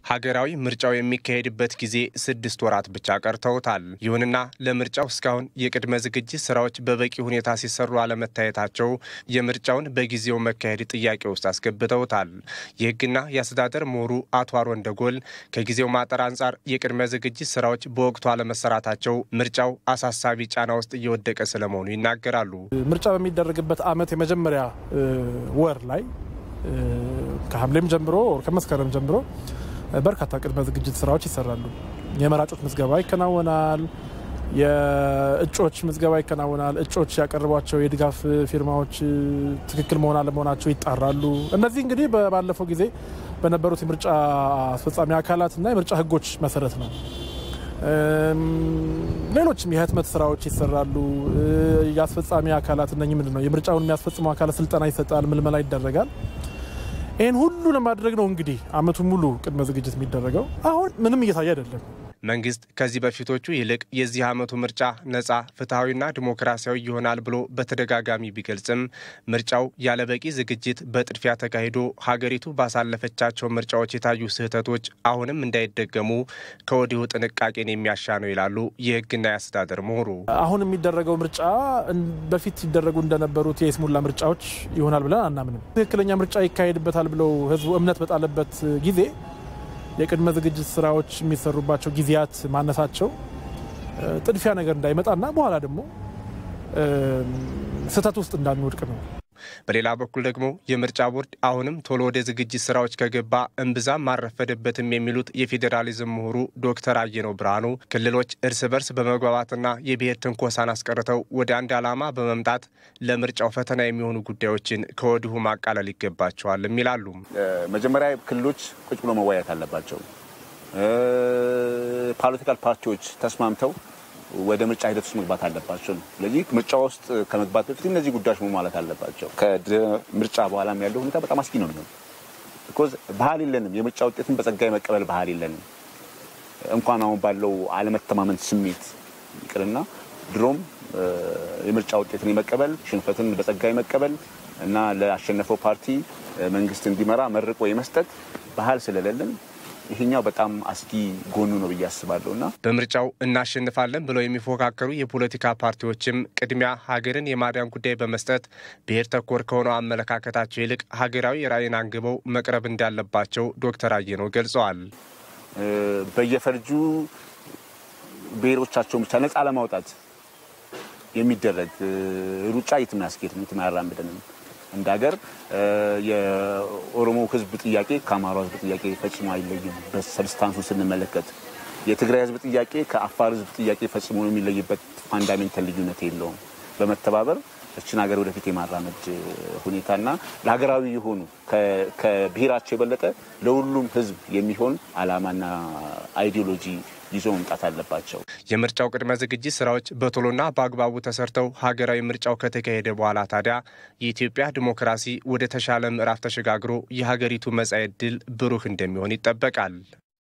ሀገራዊ ምርጫው የሚካሄድበት ጊዜ ስድስት ወራት ብቻ ቀርተውታል። ይሁንና ለምርጫው እስካሁን የቅድመ ዝግጅት ስራዎች በበቂ ሁኔታ ሲሰሩ አለመታየታቸው የምርጫውን በጊዜው መካሄድ ጥያቄ ውስጥ አስገብተውታል። የሕግና የአስተዳደር ምሁሩ አቶ አሮን ደጎል ከጊዜው ማጠር አንጻር የቅድመ ዝግጅት ስራዎች በወቅቱ አለመሰራታቸው ምርጫው አሳሳቢ ጫና ውስጥ እየወደቀ ስለመሆኑ ይናገራሉ። ምርጫ በሚደረግበት ዓመት የመጀመሪያ ወር ላይ ከሐምሌም ጀምሮ ከመስከረም ጀምሮ በርካታ ቅድመ ዝግጅት ስራዎች ይሰራሉ። የመራጮች ምዝገባ ይከናወናል። የእጮች ምዝገባ ይከናወናል። እጮች ያቀረቧቸው የድጋፍ ፊርማዎች ትክክል መሆን አለመሆናቸው ይጣራሉ። እነዚህ እንግዲህ ባለፈው ጊዜ በነበሩት የምርጫ አስፈጻሚ አካላትና የምርጫ ህጎች መሰረት ነው። ሌሎችም የህትመት ስራዎች ይሰራሉ። የአስፈጻሚ አካላት እነ ምንድን ነው የምርጫውን የሚያስፈጽሙ አካላት ስልጠና ይሰጣል፣ ምልመላ ይደረጋል። ይህን ሁሉ ለማድረግ ነው እንግዲህ አመቱን ሙሉ ቅድመ ዝግጅት የሚደረገው። አሁን ምንም እየታየ አይደለም። መንግስት ከዚህ በፊቶቹ ይልቅ የዚህ ዓመቱ ምርጫ ነጻ ፍትሐዊና ዲሞክራሲያዊ ይሆናል ብሎ በተደጋጋሚ ቢገልጽም ምርጫው ያለበቂ ዝግጅት በጥድፊያ ተካሂዶ ሀገሪቱ ባሳለፈቻቸው ምርጫዎች የታዩ ስህተቶች አሁንም እንዳይደገሙ ከወዲሁ ጥንቃቄን የሚያሻ ነው ይላሉ የህግና የአስተዳደር ምሁሩ። አሁን የሚደረገው ምርጫ በፊት ሲደረጉ እንደነበሩት የስሙላ ምርጫዎች ይሆናል ብለን አናምንም። ትክክለኛ ምርጫ ይካሄድበታል ብለው ህዝቡ እምነት በጣለበት ጊዜ የቅድመ ዝግጅት ስራዎች የሚሰሩባቸው ጊዜያት ማነሳቸው ጥድፊያ ነገር እንዳይመጣና በኋላ ደግሞ ስህተት ውስጥ እንዳንወድቅ ነው። በሌላ በኩል ደግሞ የምርጫ ቦርድ አሁንም ቶሎ ወደ ዝግጅት ስራዎች ከገባ እምብዛም ማረፈደበትም የሚሉት የፌዴራሊዝም ምሁሩ ዶክተር አየነው ብርሃኑ ክልሎች እርስ በርስ በመግባባትና የብሔር ትንኮሳን አስቀርተው ወደ አንድ ዓላማ በመምጣት ለምርጫው ፈተና የሚሆኑ ጉዳዮችን ከወዲሁ ማቃለል ይገባቸዋልም ይላሉ። መጀመሪያ ክልሎች ቁጭ ብሎ መወያየት አለባቸው። ፖለቲካል ፓርቲዎች ተስማምተው ወደ ምርጫ ሂደት ውስጥ መግባት አለባቸው ነው። ስለዚህ ምርጫ ውስጥ ከመግባት በፊት እነዚህ ጉዳዮች መሟላት አለባቸው። ከምርጫ በኋላም ያለው ሁኔታ በጣም አስጊ ነው የሚሆን ቢኮዝ ባህል የለንም። የምርጫ ውጤትን በጸጋ የመቀበል ባህል የለንም። እንኳን አሁን ባለው አለመተማመን ስሜት ይቅርና ድሮም የምርጫ ውጤትን የመቀበል ሽንፈትን በጸጋ የመቀበል እና ለአሸነፈው ፓርቲ መንግስት እንዲመራ መርቆ የመስጠት ባህል ስለሌለን ይሄኛው በጣም አስጊ ጎኑ ነው ብዬ አስባለሁ። እና በምርጫው እናሸንፋለን ብለው የሚፎካከሩ የፖለቲካ ፓርቲዎችም ቅድሚያ ሀገርን የማዳን ጉዳይ በመስጠት ብሔር ተኮር ከሆነው አመለካከታቸው ይልቅ ሀገራዊ ራዕይን አንግበው መቅረብ እንዳለባቸው ዶክተር አየነው ገልጸዋል። በየፈርጁ ብሔሮቻቸውን ብቻ ነፃ ለማውጣት የሚደረግ ሩጫ የትም አያስኬድም፣ የትም አያራምደንም። እንደ ሀገር የኦሮሞ ሕዝብ ጥያቄ ከአማራ ሕዝብ ጥያቄ ፈጽሞ አይለይም። በሰብስታንሱ ስንመለከት የትግራይ ሕዝብ ጥያቄ ከአፋር ሕዝብ ጥያቄ ፈጽሞ የሚለይበት ፋንዳሜንታል ልዩነት የለውም። በመተባበር እችን ሀገር ወደፊት የማራመድ ሁኔታና ለሀገራዊ የሆኑ ከብሔራቸው የበለጠ ለሁሉም ሕዝብ የሚሆን ዓላማና አይዲዮሎጂ ይዞ መምጣት አለባቸው። የምርጫው ቅድመ ዝግጅት ስራዎች በቶሎና በአግባቡ ተሰርተው ሀገራዊ ምርጫው ከተካሄደ በኋላ ታዲያ የኢትዮጵያ ዲሞክራሲ ወደ ተሻለ ምዕራፍ ተሸጋግሮ የሀገሪቱ መጻኢ ዕድል ብሩህ እንደሚሆን ይጠበቃል።